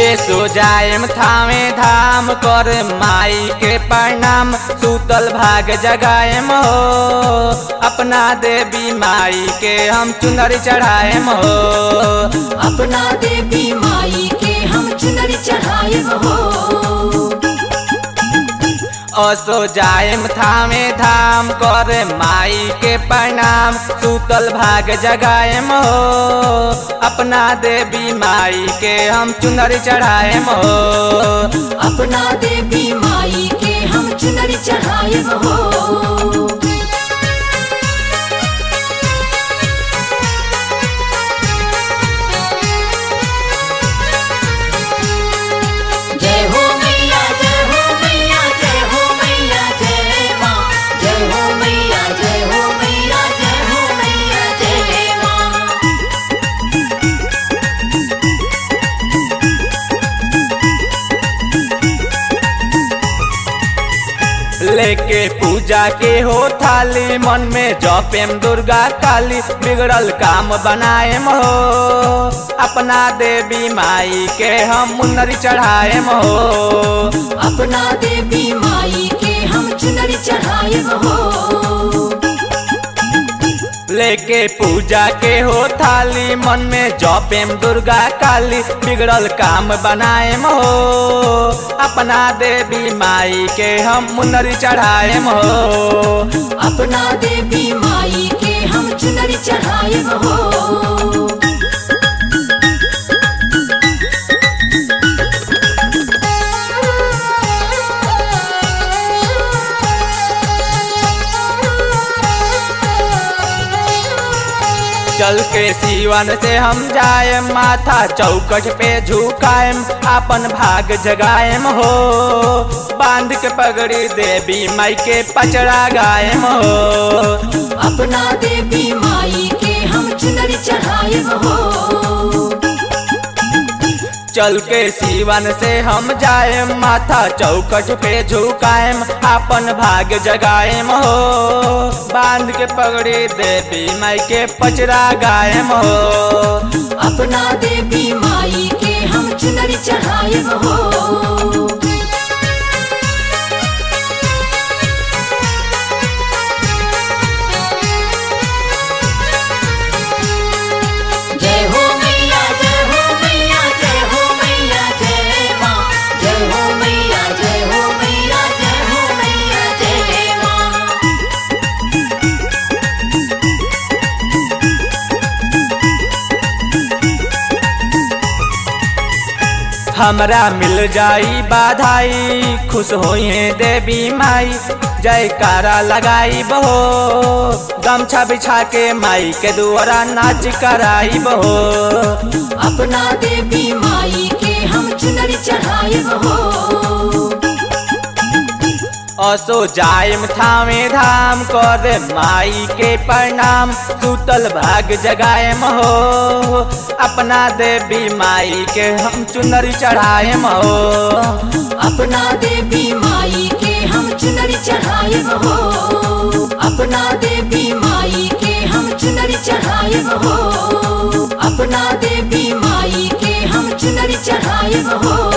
सो जाएम थामे धाम कर माई के प्रणाम सूतल भाग जगाएम हो अपना देवी माई के हम चुनर चढ़ाएम हो अपना देवी माई के हम चुनर चढ़ाए हो असो जाएम थामे धाम कर माई के प्रणाम सूतल भाग जगाएम हो अपना देवी माई के हम चुनर चढ़ाएम हो अपना देवी माई के हम चुनर चढ़ाए हो जय हो मैया जय हो मैया जय हो मैया जय माँ जय हो मैया जय हो मैया जय हो मैया जय माँ लेके पूजा के हो थाली मन में जपेम दुर्गा काली बिगड़ल काम बनाएम हो अपना देवी माई के हम मुन्नरी चढ़ाएम हो अपना देवी माई के हम चुनर चढ़ाए हो लेके पूजा के हो थाली मन में जपेम दुर्गा काली बिगड़ल काम बनाएम हो अपना देवी माई के हम मुन्नरी चढ़ाएम हो अपना देवी माई के हम चुनर चढ़ाए हो चल के सीवन से हम जाए माथा चौकट पे झुकाएम अपन भाग जगाएम हो बांध के पगड़ी देवी माई के पचड़ा गाएम हो अपना देवी माई के हम चुनर चढ़ाए हो चल के सीवन से हम जाए माथा चौकट पे झुकाएम अपन भाग जगाएम हो बांध के पगड़ी देवी माई के पचड़ा गाएम हो अपना देवी माई के हम चुनर चढ़ाए हो जय हो मैया जय हो मैया जय हो मैया जय माँ जय हो मैया जय हो मैया जय हो मैया जय माँ हमरा मिल जाई बाधाई खुश होइए देवी माई जयकारा लगाई बहो गमछा बिछा के माई के दुआरा नाच कराई बहो अपना देवी माई के हम चुनर चढ़ाए हो असो जायम थामे धाम कर माई के प्रणाम सूतल भाग जगाएम हो अपना देवी माई के हम चुनरी चढ़ाएम हो अपना देवी माई के हम चुनर चढ़ाए हो अपना देवी माई के हम चुनर चढ़ाए हो अपना देवी माई के हम चुनर चढ़ाए हो